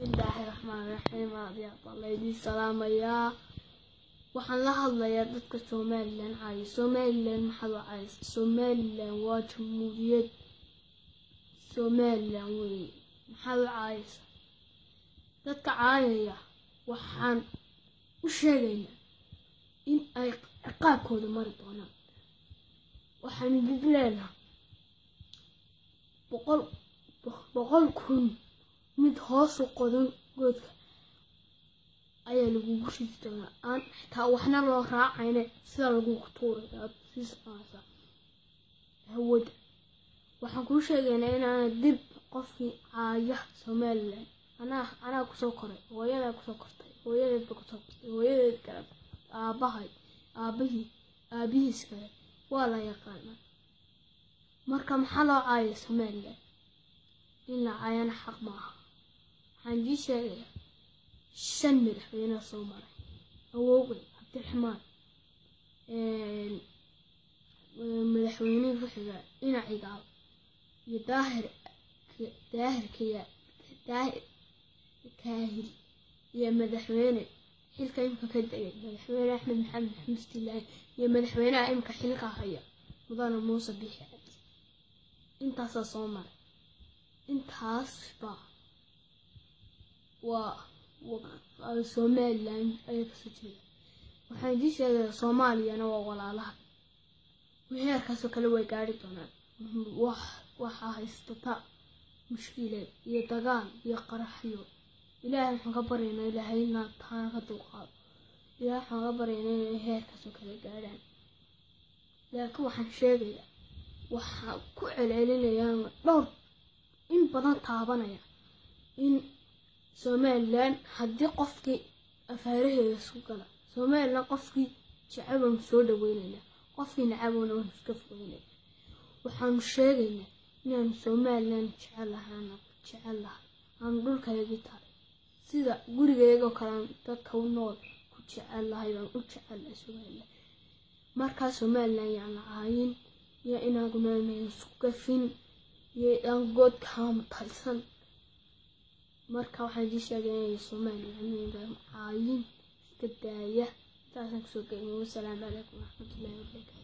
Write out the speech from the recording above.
bismillaahi raxmaan raxiim aadiyaa baa laydii salaamayaa waxaan la hadlayaa dadka somalilan caaya somalilan maxaad u caaysa somalilan waa jamhuuriyad somalilan weeye maxaad u caayaysa dadka caayaya waxaan u sheegaynaa in ay ciqaabkooda mari doonaan waxaan idin leenaha boqol boqol kun mid hoosu qodan goodka ayaa lagugu ridi doonaa aan xitaa waxna loo raacayne sida lagugu tuuray aad sii soconaysaa hawada waxaan kuu sheegaynaa inaana dib qofkii caaya somalilan anaa anaa kusoo koray hooyadaa kusoo kortay hooyadeedba kusoo kortay hooyadeed kale aabahay aabahii aabihiis kale waa la yaqaanaa marka maxaa loo caayay somalilan in la caayana xaq maaha waxaan dii sheegayaa shan madaxweynea soo maray awowgay cabdiraxmaan madaxweynihii ku-xiga dhinacigaal iyo daahir daahirkaya daahir kaahil iyo madaxweyne xilka imka ka degay madaxweyne axmed maxamed xamstilaahi iyo madaxweynaha imka xilka haya mudane muuse bixi cabdi intaasaa soo maray intaasba waa somalilan ayaa kasoo jeeda waxaan idii sheegayaa soomaaliyana waa walaalaha heerkaasoo kale way gaari doonaan waxaa haystata mushkileed iyo dagaal iyo qaraxyo ilaahay waxaan ka baryaynaa ilaahayna taana ka dulqaado ilaahay waxaan ka baryaynaa inay heerkaasoo kale gaadhaan laakiin waxaan sheegayaa waxaan ku celcelinayaan dhowr in badan taabanaya in somalilan haddii qofkii afaaraheeda isku gala somalilan qofkii jecabanu soo dhaweynaynaa qofkii nacabona waanu iska fogeynayna waxaanu sheegaynaa inaanu somalilan jecelahaana jecel lahay aanu dhulkaygii tahay sida gurigeygoo kalean dadka u nool ku jecel lahay baan u jecelahay somalilan markaa somalilan yaan la caayin iyo inaaguna isku gafin iyo aan good kaamutaysan marka waxaan idii sheegay inay somalilan caayin iska daaya intaasaan kusoo gelin wasalaamu calaykum waraxmatullahi wabarakaatu